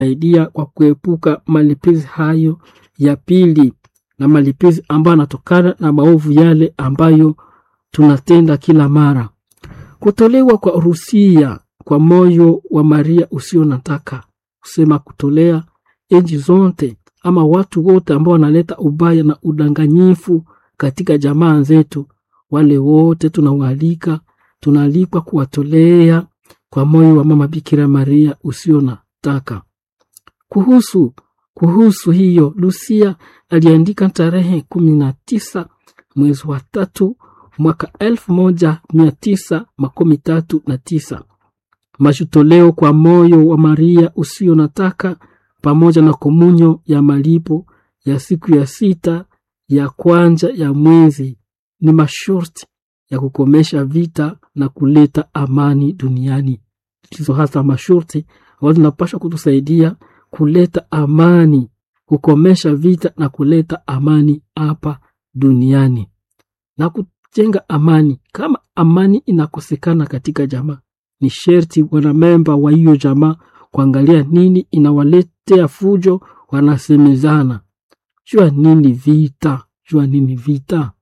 saidia kwa kuepuka malipizi hayo ya pili na malipizi ambayo yanatokana na maovu yale ambayo tunatenda kila mara. Kutolewa kwa rusia kwa moyo wa Maria usio nataka kusema kutolea enji zote ama watu wote ambao wanaleta ubaya na udanganyifu katika jamaa zetu, wale wote tunawaalika, tunaalikwa kuwatolea kwa moyo wa mama Bikira Maria usio nataka. Kuhusu kuhusu hiyo, Lucia aliandika tarehe kumi na tisa mwezi wa tatu mwaka elfu moja mia tisa makumi tatu na tisa mashutoleo kwa moyo wa Maria usio nataka pamoja na komunyo ya malipo ya siku ya sita ya kwanza ya mwezi ni masharti ya kukomesha vita na kuleta amani duniani. Hizo hasa masharti ambazo zinapaswa kutusaidia kuleta amani, kukomesha vita na kuleta amani hapa duniani na kujenga amani. Kama amani inakosekana katika jamaa, ni sherti wanamemba wa hiyo jamaa kuangalia nini inawaletea fujo, wanasemezana jua nini vita, jua nini vita.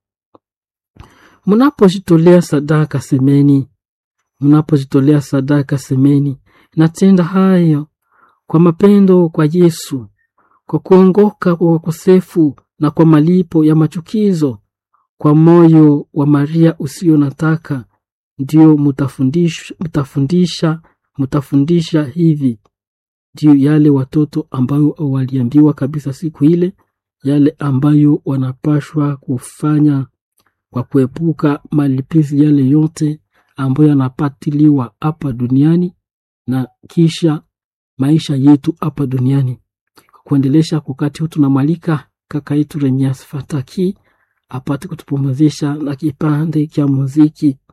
Mnapojitolea sadaka semeni, mnapojitolea sadaka semeni, natenda hayo kwa mapendo kwa Yesu, kwa kuongoka kwa wakosefu na kwa malipo ya machukizo, kwa moyo wa Maria usio nataka, ndio mutafundisha, mutafundisha, mutafundisha hivi ndio yale watoto ambayo waliambiwa kabisa siku ile, yale ambayo wanapashwa kufanya kwa kuepuka malipizi yale yote ambayo yanapatiliwa hapa duniani na kisha maisha yetu hapa duniani. Kuendelesha wakati huu, tunamwalika kaka yetu Remias Fataki apate kutupumzisha na kipande cha muziki.